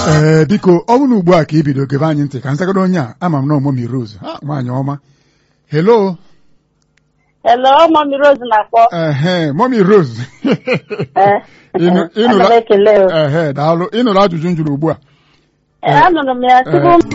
ee biko ọ bụrụ na ugbu a ka ị bido gebe anyị ntị ka nzagoro onye a ama m na ọmụmi Rose ha nwaanyị ọma hello Hello, Mami Rose na-akpọ. ehe mọmi Rose Eh, Ịnụ- ana ịnụla- m ekele o. ehe daalụ ịnụrụ ajụjụ m jụrụ ugbu a Eh, Anụrụ m ya tupu m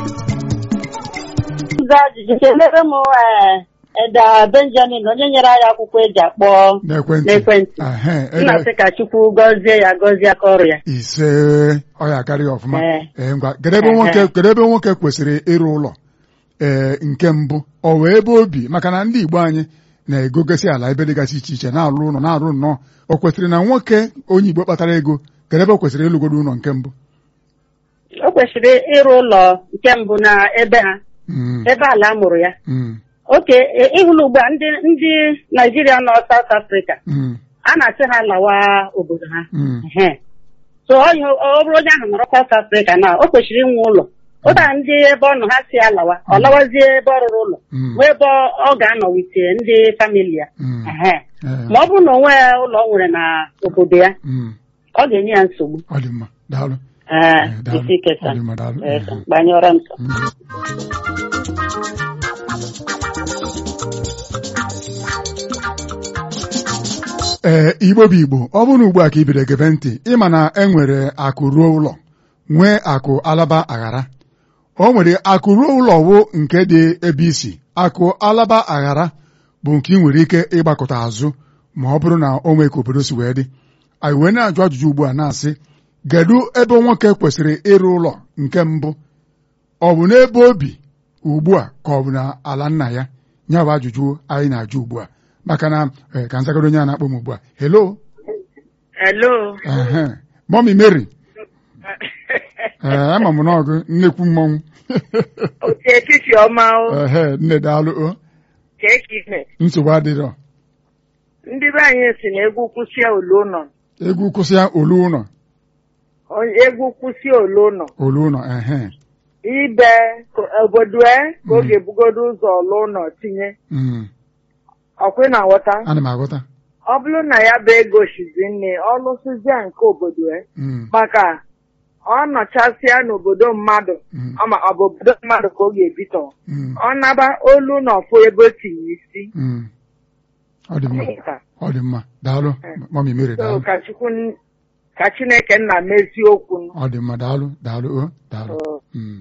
zaa ajụjụ kelere m eh, Eda Benjamin onye nyere anyị akwụkwọ eji akpọ n'ekwentị n'ekwentị. ehe m na-asị ka Chukwu gọzie ya gọzie aka ọrụ ya. ise ọ ya akarịghị ọfụma Ee. ee ngwa kedu ebe Ehe. nwoke kedu ebe nwoke kwesịrị ịrụ ụlọ ee nke mbụ ọ wee ebe obi maka na ndị Igbo anyị na-egogasị ala ebe dịgasị iche iche na-arụ ụlọ na-arụ nnọọ o kwesịrị na nwoke onye Igbo kpatara ego kedu ebe o kwesịrị ịlụgodo ụlọ nke mbụ O kwesịrị ịrụ ụlọ nke mbụ na ebe ha Mm, ebe ala amụrụ ya. mm, Oke eh, ịhụla ugbu a ndị ndị Naijiria nọ South Africa mm, a na-asị ha lawa obodo ha. mm. Ehe. so onye ọ bụrụ onye ahụ nọrọ South Africa na o kwesịrị inwe ụlọ ụda ndị ebe ọ nọ ha si alawa ọ lawazie ebe ọ rụrụ ụlọ Mm. nwee ebe ọ- ọ ga-anọ wite ndị famili ya Mm. Ehe. Ee, ma ọ bụrụ na o nwee ụlọ ọ nwere na obodo ya mm, ọ ga-enye ya nsogbu ọ dị mma daalụ ee Eh, daalụ. isi kesa Ọ dị mma, daalụ. Ee, Mhm. gbanyụọrọ m Mm. ee igbo bụ igbo ọ bụrụ na ugbu a ka ibido gebe ntị ịma na e nwere akụ ruo ụlọ nwee akụ alaba aghara o nwere akụ ruo ụlọ wụ nke dị ebe isi akụ alaba aghara bụ nke ị nwere ike ịgbakọta azụ ma ọ bụrụ na o nwee ka obodo si wee dị anyị wee na-ajụ ajụjụ ugbu a na-asị kedu ebe nwoke kwesịrị ịrụ ụlọ nke mbụ ọ bụ n'ebe obi ugbu a ka ọ bụ na ala nna ya ya bụ ajụjụ anyị na-ajụ ugbu a maka na eh, ka nzagoro onye a na-akpọ m ugbu a hello Hello. ehe mọmi Mary ee ama m n'ọgụ nnekwu mmọnwụ Otu etiti ọma o. ehe nne daalụ o Ka eke ime. nsogbu adịrọ Ndị be anyị si na egwu kwụsịa olu ụlọ. egwu kwụsịa olu ụlọ Onye- Egwu kwụsịa olu ụlọ. olu ụlọ ehe Ibe ka- obodo e ka ọ ga-ebugodo ụzọ ọlụ ụlọ tinye. mm, Ọkwe na nghọta. ana m aghọta Ọ bụrụ na ya bụ ego shizi nne ọlụsịzịa nke obodo e. Mm, Maka ọ nọchasịa n'obodo mmadụ. mm, Ọ ma ọ bụ obodo mmadụ ka ọ ga-ebitọ. mm, Ọ naba olu na ọfụ ebe o tinye isi. mm. ọ dị mma ọ dị mma daalụ mọmi Mary So daalụ ka Chukwu ka Chineke nna mezie okwu. ọ dị mma daalụ daalụ o daalụ Oh. Mm.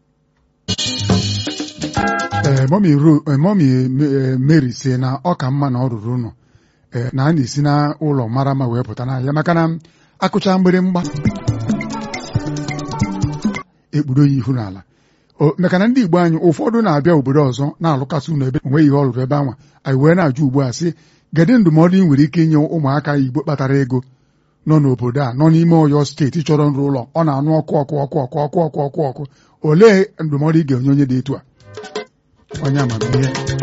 ee mọmi ru eh, mọmi eh, Mary si na ọ ka mma na ọ rụrụ ụlọ eh, na a na-esi n'ụlọ mara mma wee pụta n'ahịa maka na akụcha mgbịrịmgba ekpudo ya ihu n'ala O- maka na ndị Igbo anyị ụfọdụ na-abịa obodo ọzọ na-alụkasị ụlọ ebe onweghị ihe ọ lụrụ ebe anwa anyị wee na-ajụ ugbu a sị gedị ndụmọdụ ị nwere ike inye ụmụaka Igbo kpatara ego nọ n'obodo a nọ n'ime Ọyọ steeti chọrọ nrụ ụlọ ọ na-anụ ọkụ ọkụ ọkụ ọkụ ọkụ ọkụ ọkụ ọkụ olee ndụmọdụ ị ga-enye onye dị etu a onye amamihe